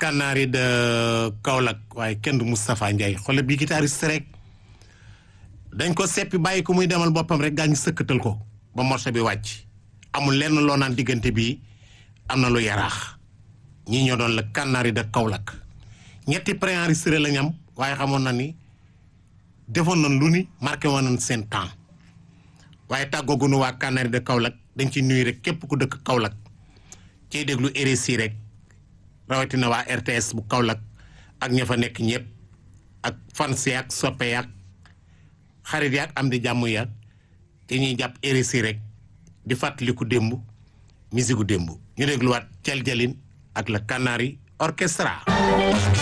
Canaries de Kaolack waaye kenn du Moustapha Ndiaye xoolal bi guitariste rek dañ ko seppi bàyyi ko muy demal boppam rek gaa ñu sëkkatal ko ba morceau bi wàcc amul lenn loo naan diggante bi am na lu yaraax ñii ñoo doon la Canaries de Kaolack ñetti préenregistré la ñam waaye xamoon na ni defoon nañ lu ni marqué woon nañ seen temps waaye tàggoogunu waa Canaries de Kaolack dañ ci nuyu rek képp ku dëkk Kaolack ciy déglu RSI rek rawatina waa RTS bu Kaolack ak ña fa nekk ñëpp ak fans yaak soppe yaak xarit yaak am di jàmm yaak te ñuy jàpp RSI rek di fàttaliku démb musique gu démb ñu dégluwaat Thiel Jalin ak la Canaries Orchestra